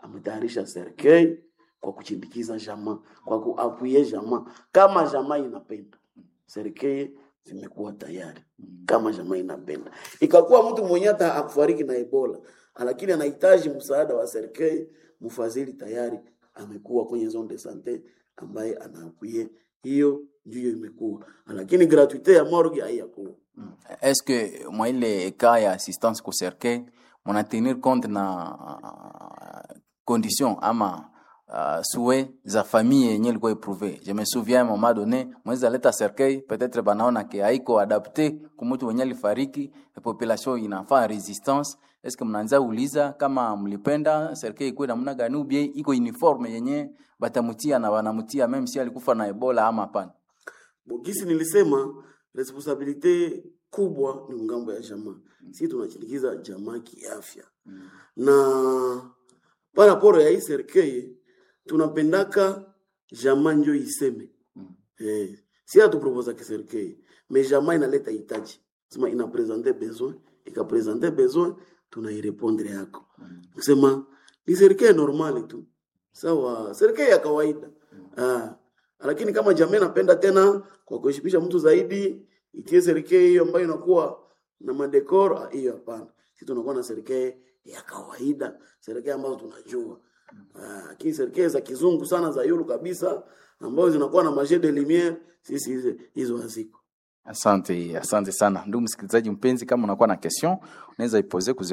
ametayarisha serikali kwa kuchindikiza jamaa, kwa kuapuye jamaa kama jamaa inapenda. Serikali zimekuwa tayari kama jamaa inapenda. Ikakuwa mtu mwenye hata akufariki na Ebola, lakini anahitaji msaada wa serikali, mfadhili tayari amekuwa kwenye zone de sante ambaye anaapuye hiyo ndiyo imekuwa, lakini gratuite ya morgue haiyakuwa. est-ce que mwa ile cas ya assistance ku cercueil muna tenir compte na uh, condition ama uh, souhait za famille yenye ilikuwa eprouve je me souviens un moment donné mwezi aleta cercueil peut-être banaona ke haiko adapte kumutu wenye alifariki population inafaa resistance est-ce que mnaanza uliza kama mlipenda cercueil ikuwe namna gani ubie iko uniforme yenye batamutia na banamutia meme si alikufa na ebola ama hapana Bogisi nilisema responsabilite kubwa ni ngambo ya jamaa. Sisi tunachindikiza jamaa kiafya. Na paraporo ya hii serikali tunapendaka jamaa njo iseme. Eh, si hatuproposa kiserikali. Mais jamaa inaleta hitaji. Sema ina presenter besoin, ika presenter besoin tunairepondre yako. Kusema ni serikali normali tu. Sawa, serikali ya kawaida. Ah, lakini kama jamii napenda tena kwa kuheshimisha mtu zaidi, itie serikali hiyo ambayo inakuwa na madekor, ah, hiyo hapana. Sisi tunakuwa na serikali ya kawaida, serikali ambazo tunajua. Ah, Lakini serikali za kizungu sana za yulu kabisa ambazo zinakuwa na majet de lumiere, sisi hizo hizo haziko. Asante, asante sana ndugu msikilizaji mpenzi, kama unakuwa na question unaweza ipose ku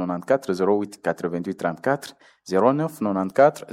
0994 088834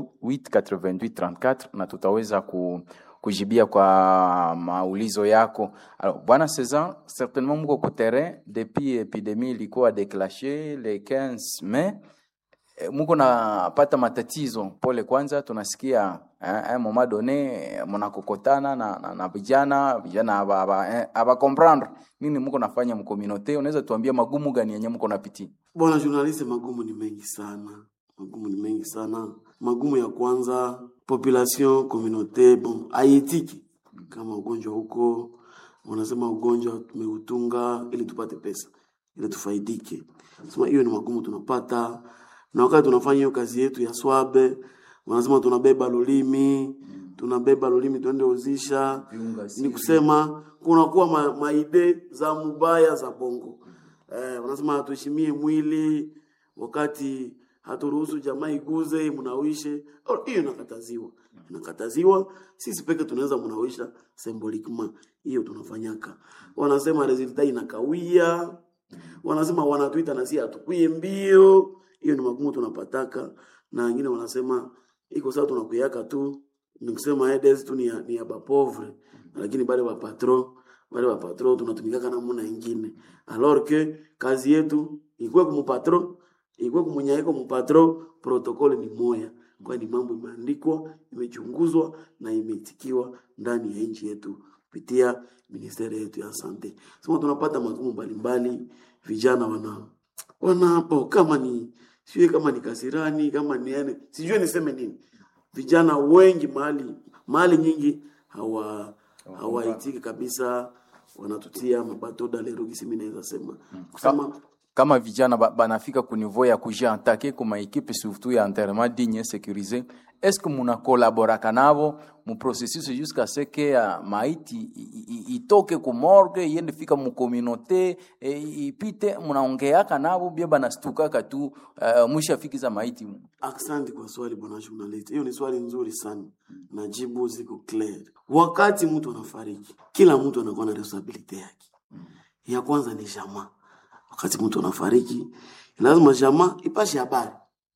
0994 na tutaweza ku, kujibia kwa maulizo yako. Alors, bwana Cezan, certainement mko ku terrain depuis epidemie ilikuwa déclenché le 15 mai Eh, muko napata matatizo pole kwanza tunasikia eh, eh, moment donné mnakokotana na, na, na vijana vijana aba, aba, eh, aba comprendre nini muko nafanya mkominote unaweza tuambia magumu gani yenye muko napitia Bwana journaliste, magumu ni mengi sana, magumu ni mengi sana. Magumu ya kwanza, population communauté bon haitiki kama ugonjwa huko, wanasema ugonjwa tumeutunga ili tupate pesa, ili tufaidike. Sema hiyo ni magumu tunapata, na wakati tunafanya hiyo kazi yetu ya swabe, wanasema tunabeba lulimi tunabeba lulimi tuende uzisha, ni kusema kunakuwa ma, maide za mubaya za bongo eh, wanasema hatuheshimie mwili wakati haturuhusu jamaa iguze mnawishe. Oh, Hiyo inakataziwa, inakataziwa. Sisi peke tunaweza mnawisha symboliquement, hiyo tunafanyaka. Wanasema resulta inakawia, wanasema wanatuita na si hatukwie mbio. Hiyo ni magumu tunapataka, na wengine wanasema iko sawa, tunakuyaka tu ni kusema edes tu ni ya, ni ya bapovre, lakini bale ba patron bale ba patron tunatumikaka namna ingine, alors que kazi yetu ikuwe kumupatron ikuwe kumunyaiko mupatron, protokole ni moya, kwani mambo imeandikwa, imechunguzwa na imeitikiwa ndani ya nchi yetu kupitia ministeri yetu ya sante. Sema tunapata magumu mbalimbali, vijana wana wanapo kama ni sijui kama ni kasirani kama ni yani sijui niseme nini vijana wengi mahali mahali nyingi hawa hawaitiki kabisa, wanatutia mabato dalerugisi, mimi naweza sema kusema kama vijana ba- banafika ku niveau ya kujiantake kuma ekipe surtout ya enterrement digne sécurisé est-ce que muna collaboraka navo mu processus jusqu'à ce que uh, maiti i- i- itoke ku morgue iende fika mu communauté e, ipite munaongeaka navo bia banastukaka tu uh, mwishafikiza maiti mu Asante kwa swali bwana journalist, hiyo ni swali nzuri sana, na jibu ziko clear. Wakati mtu anafariki, kila mtu anakuwa na responsibility yake. Ya kwanza ni jamaa. Wakati mtu anafariki, lazima jamaa ipashe habari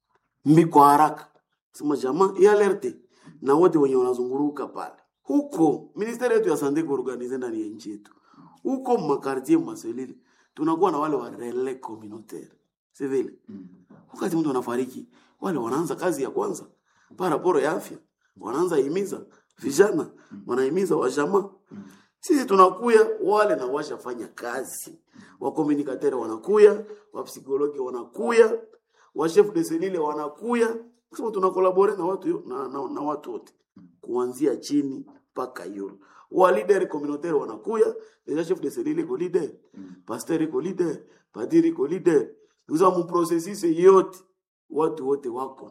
mbi kwa haraka, sema jamaa ialerte na wote wenye wanazunguruka pale huko. Ministeri yetu ya sante kuorganize ndani ya nchi yetu huko makartie maselili, tunakuwa na wale wa relais communautaire, si vile? wakati mtu anafariki, wale wanaanza kazi ya kwanza paraporo ya afya, wanaanza himiza vijana, wanahimiza wajamaa. Sisi tunakuya wale na washafanya kazi, wakomunikatere wanakuya, wapsikologi wanakuya, wa chef de selile wanakuya, kusema tunakolabore na watu yo- na, na, na watu wote kuanzia chini mpaka yulu wa leader communautaire wanakuya deja chef de selile iko leader pasteur iko leader padiri iko leader Uza mu processus yote watu wote wako